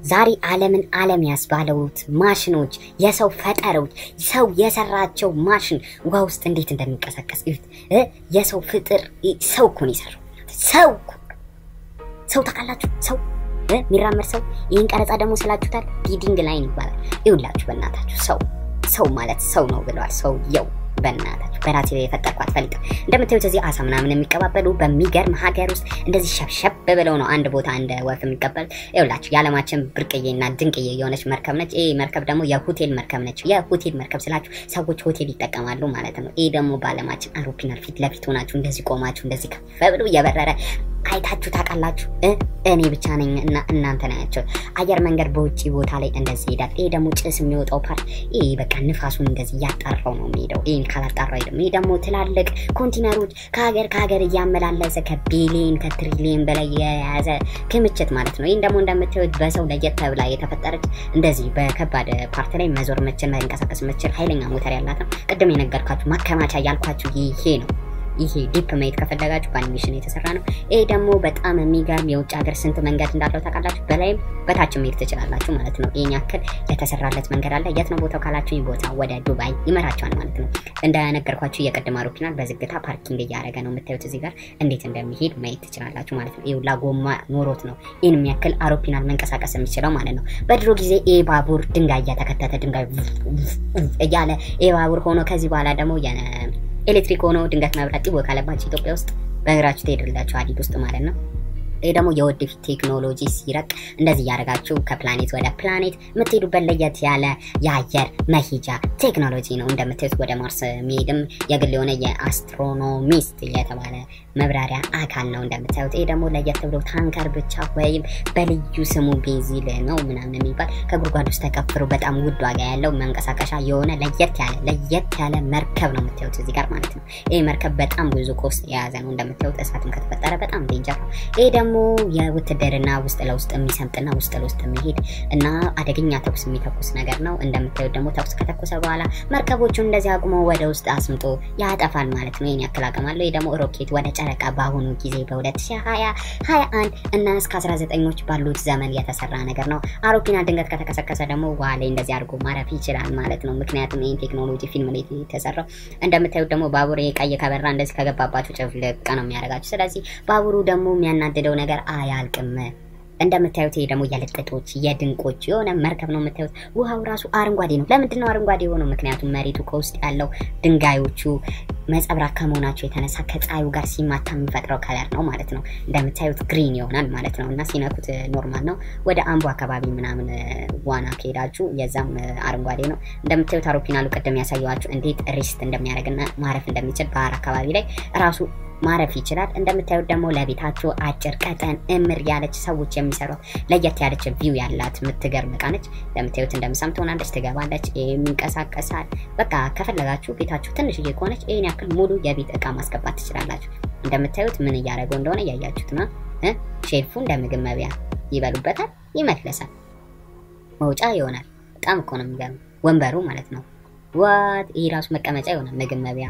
ዛሬ ዓለምን ዓለም ያስባለውት ማሽኖች የሰው ፈጠሮች ሰው የሰራቸው ማሽን ውሃ ውስጥ እንዴት እንደሚንቀሳቀስ እዩት። እ የሰው ፍጥር ሰው እኮ ነው የሰራው። ሰው እኮ ሰው ታውቃላችሁ? ሰው እ የሚራመድ ሰው። ይህን ቀረጻ ደግሞ ስላችሁታል፣ ቢዲንግ ላይን ይባላል። ይውላችሁ በእናታችሁ ሰው ሰው ማለት ሰው ነው ብለዋል። ሰው የው በእናታችሁ በራሴ ላይ የፈጠርኳት ፈልጥ እንደምታዩት እዚህ አሳ ምናምን የሚቀባበሉ በሚገርም ሀገር ውስጥ እንደዚህ ሸብሸብ ብለው ነው አንድ ቦታ እንደ ወፍ የሚቀበል። ይኸውላችሁ የዓለማችን ብርቅዬና ድንቅዬ የሆነች መርከብ ነች። ይህ መርከብ ደግሞ የሆቴል መርከብ ነች። የሆቴል መርከብ ስላችሁ ሰዎች ሆቴል ይጠቀማሉ ማለት ነው። ይህ ደግሞ በዓለማችን አውሮፕላን ፊት ለፊት ሆናችሁ እንደዚህ ቆማችሁ እንደዚህ ከፍ ብሎ እየበረረ አይታችሁ ታውቃላችሁ? እኔ ብቻ ነኝ እና እናንተ ናቸው። አየር መንገድ በውጭ ቦታ ላይ እንደዚህ ይሄዳል። ይሄ ደግሞ ጭስ የሚወጣው ፓርት ይሄ በቃ ንፋሱን እንደዚህ እያጣራው ነው የሚሄደው። ይህን ካላጣራው አይደለም። ይሄ ደግሞ ትላልቅ ኮንቲነሮች ከሀገር ከሀገር እያመላለሰ ከቢሊየን ከትሪሊየን በላይ የያዘ ክምችት ማለት ነው። ይህን ደግሞ እንደምታዩት በሰው ለየት ተብላ የተፈጠረች እንደዚህ በከባድ ፓርት ላይ መዞር ምችል መንቀሳቀስ ምችል ኃይለኛ ሞተር ያላት ነው። ቅድም የነገርኳችሁ ማከማቻ ያልኳችሁ ይሄ ነው። ይሄ ዲፕ ማየት ከፈለጋችሁ በአኒሜሽን የተሰራ ነው። ይሄ ደግሞ በጣም የሚገርም የውጭ ሀገር ስንት መንገድ እንዳለው ታውቃላችሁ? በላይም በታች መሄድ ትችላላችሁ ማለት ነው። ይህን ያክል የተሰራለት መንገድ አለ። የት ነው ቦታው ካላችሁ፣ ይህ ቦታ ወደ ዱባይ ይመራቸዋል ማለት ነው። እንደነገርኳችሁ የቅድም አውሮፕላን በዝግታ ፓርኪንግ እያደረገ ነው የምታዩት። እዚህ ጋር እንዴት እንደሚሄድ ማየት ትችላላችሁ ማለት ነው። ይኸውላ ጎማ ኖሮት ነው ይህን የሚያክል አውሮፕላን መንቀሳቀስ የሚችለው ማለት ነው። በድሮ ጊዜ ይህ ባቡር ድንጋይ እያተከተተ ድንጋይ እያለ ይህ ባቡር ሆኖ ከዚህ በኋላ ደግሞ ኤሌክትሪክ ሆኖ ድንገት መብራት ጢቦ ካለባቸው ኢትዮጵያ ውስጥ በእግራችሁ ትሄድላችሁ ሀዲድ ውስጥ ማለት ነው። ይህ ደግሞ የወደፊት ቴክኖሎጂ ሲረቅ እንደዚህ እያደረጋችሁ ከፕላኔት ወደ ፕላኔት የምትሄዱበት ለየት ያለ የአየር መሄጃ ቴክኖሎጂ ነው። እንደምታዩት ወደ ማርስ የሚሄድም የግል የሆነ የአስትሮኖሚስት የተባለ መብራሪያ አካል ነው እንደምታዩት። ይህ ደግሞ ለየት ብሎ ታንከር ብቻ ወይም በልዩ ስሙ ቤዚል ነው ምናምን የሚባል ከጉድጓድ ውስጥ ተቀፍሮ በጣም ውድ ዋጋ ያለው መንቀሳቀሻ የሆነ ለየት ያለ ለየት ያለ መርከብ ነው የምታዩት እዚህ ጋር ማለት ነው። ይህ መርከብ በጣም ብዙ ኮስት የያዘ ነው እንደምታዩት። እሳትም ከተፈጠረ በጣም ዴንጀር ነው። ይህ ደግሞ የውትድርና ውስጥ ለውስጥ የሚሰምጥና ውስጥ ለውስጥ የሚሄድ እና አደገኛ ተኩስ የሚተኩስ ነገር ነው። እንደምታዩት ደግሞ ተኩስ ከተኮሰ በኋላ መርከቦቹን እንደዚህ አቁሞ ወደ ውስጥ አስምጦ ያጠፋል ማለት ነው። ይህን ያክል አቅም አለው። ይህ ደግሞ ሮኬት ወደ ጨረቃ በአሁኑ ጊዜ በ2020 21 እና እስከ 19ኞች ባሉት ዘመን የተሰራ ነገር ነው። አውሮፕላን ድንገት ከተከሰከሰ ደግሞ ውሃ ላይ እንደዚህ አድርጎ ማረፍ ይችላል ማለት ነው። ምክንያቱም ይህን ቴክኖሎጂ ፊልም ላይ የተሰራው እንደምታዩት ደግሞ ባቡር ቀይ ከበራ እንደዚህ ከገባባችሁ ጭፍልቅ ነው የሚያደርጋችሁ። ስለዚህ ባቡሩ ደግሞ የሚያናድደው ነገር አያልቅም። እንደምታዩት ይሄ ደግሞ የልጥጦች የድንቆች የሆነ መርከብ ነው የምታዩት። ውሃው ራሱ አረንጓዴ ነው። ለምንድን ነው አረንጓዴ የሆነው? ምክንያቱም መሬቱ ከውስጥ ያለው ድንጋዮቹ መጸብራቅ ከመሆናቸው የተነሳ ከፀሐዩ ጋር ሲማታ የሚፈጥረው ከለር ነው ማለት ነው። እንደምታዩት ግሪን ይሆናል ማለት ነው እና ሲነኩት ኖርማል ነው። ወደ አምቦ አካባቢ ምናምን ዋና ከሄዳችሁ የዛም አረንጓዴ ነው። እንደምታዩት አውሮፕላኑ ቅድም ያሳየዋችሁ እንዴት ሪስት እንደሚያደርግና ማረፍ እንደሚችል ባህር አካባቢ ላይ ራሱ ማረፍ ይችላል። እንደምታዩት ደግሞ ለቤታችሁ አጭር ቀጠን እምር ያለች ሰዎች የሚሰሯት ለየት ያለች ቪው ያላት የምትገርም እቃ ነች። እንደምታዩት እንደምሳም ትሆናለች፣ ትገባለች፣ የሚንቀሳቀሳል። በቃ ከፈለጋችሁ ቤታችሁ ትንሽዬ ከሆነች ይህን ያክል ሙሉ የቤት እቃ ማስገባት ትችላላችሁ። እንደምታዩት ምን እያደረገው እንደሆነ እያያችሁት ነው። ሼልፉ እንደ ምግብ መብያ ይበሉበታል፣ ይመለሳል፣ መውጫ ይሆናል። በጣም እኮ ነው የሚገርም ወንበሩ ማለት ነው። ዋት ይህ ራሱ መቀመጫ ይሆናል፣ ምግብ መብያ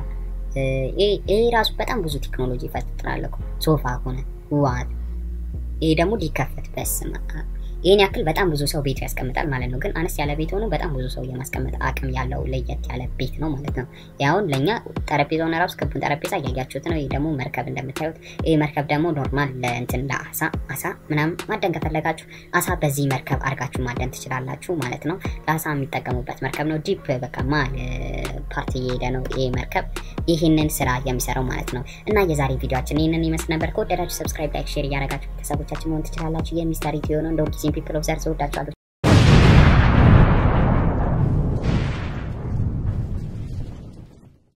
ይሄ ራሱ በጣም ብዙ ቴክኖሎጂ ይፈጥራል እኮ ሶፋ ሆነ ዋት። ይሄ ደግሞ ሊከፈት በስመ አብ ይህን ያክል በጣም ብዙ ሰው ቤቱ ያስቀምጣል ማለት ነው። ግን አነስ ያለ ቤት ሆኖ በጣም ብዙ ሰው የማስቀመጥ አቅም ያለው ለየት ያለ ቤት ነው ማለት ነው። ያሁን ለእኛ ጠረጴዛውን ራሱ ክቡን ጠረጴዛ እያያችሁት ነው። ይህ ደግሞ መርከብ እንደምታዩት፣ ይህ መርከብ ደግሞ ኖርማል ለእንትን ለአሳ አሳ ምናምን ማደን ከፈለጋችሁ አሳ በዚህ መርከብ አድርጋችሁ ማደን ትችላላችሁ ማለት ነው። ለአሳ የሚጠቀሙበት መርከብ ነው። ዲፕ በቃ ማል ፓርቲ እየሄደ ነው ይህ መርከብ ይህንን ስራ የሚሰራው ማለት ነው። እና የዛሬ ቪዲዮችን ይህንን ይመስል ነበር። ከወደዳችሁ ሰብስክራይብ፣ ላይክ፣ ሼር እያደረጋችሁ ቤተሰቦቻችን መሆን ትችላላችሁ። የሚስተር ኢትዮ ነው እንደ ሁልጊዜም ፒፕል ኦፍ ዘር ወዳችኋለሁ።